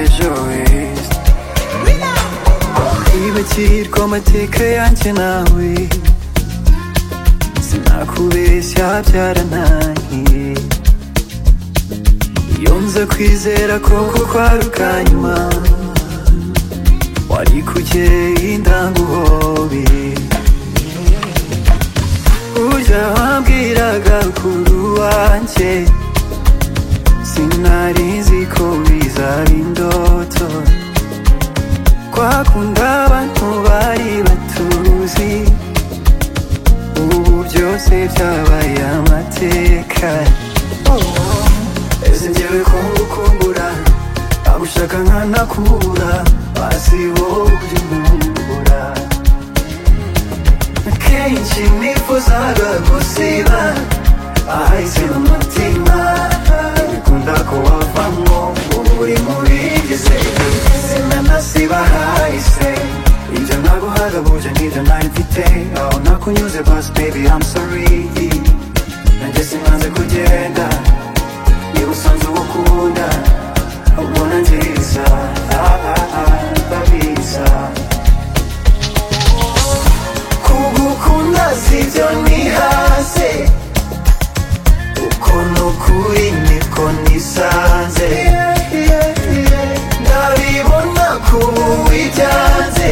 ejo heza kwibagirwa amateka yanjye nawe sinakubeshya byarananiye iyo nza kwizera ko kuko ari ubwa nyuma wari kugenda ndanguhobe burya wambwiraga rukuru wanjye sinari nzi ko bizaba indoto twakunda abantu bari batuzi ubu byose byabaye amateka ese njyewe ko ngukumbura agushaka nkanakubura basi wowe ujye umumbura kenshi nifuzaga gusiba ahahise mu mutima ariko ndakubavamo ubu uri mu bigize sinanasiba hahise ibyo naguhaga buje n'ibyo nari mfite aho nakunyuze basi baby I'm sorry nanjye sinanze kugenda niba usanze uwo ukunda ubona nziza ah, ah, ah, ndabiza kugukunda sibyo ni hasi uko ni ukuri niko nisanze ndabibona kubu wibyanze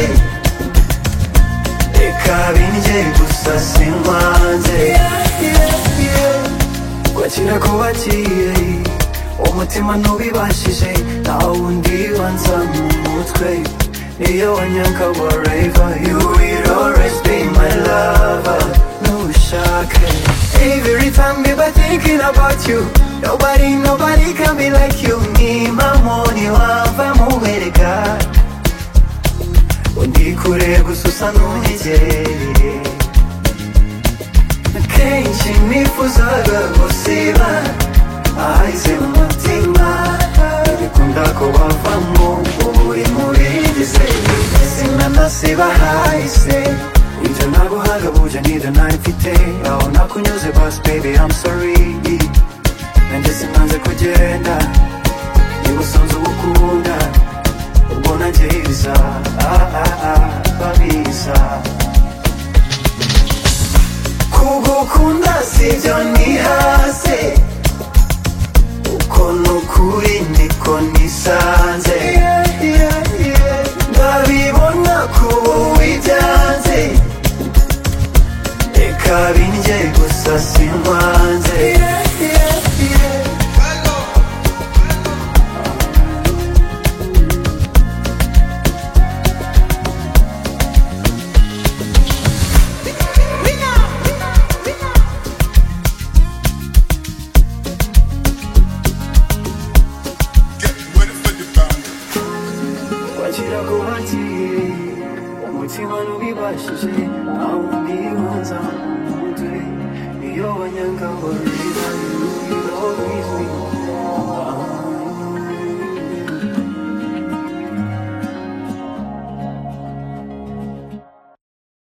reka bindye gusa sinkwanze wakira kubakiye umutima ntubibashije nta wundi wanza mu mutwe iyo wanyanka wareva you will always be my lover ntushake every time niba thinking about you nobody nobody can be like you nimba moni wava mubereka undi kure gusa usa n'unyegereye kenshi nifuzaga gusiba ahahise mu mutima bikunda ko wavamo ubu uri muri gize sinanasiba hahise ibyo naguhaga buje n'ibyo nari mfite aho nakunyuze basi baby I'm sorry nanjye sinanze kugenda niba usanze uwo ukunda ubwo nangiza ah ah ah babiza kugukunda sibyo ni hasi uko ni ukuri niko nisanze ndabibona kubu wibyanze reka bindye gusa sinkwanze wakira kubakiye umutima n'ubibashije nta wundi wanza mu mutwe iyo banyanga bari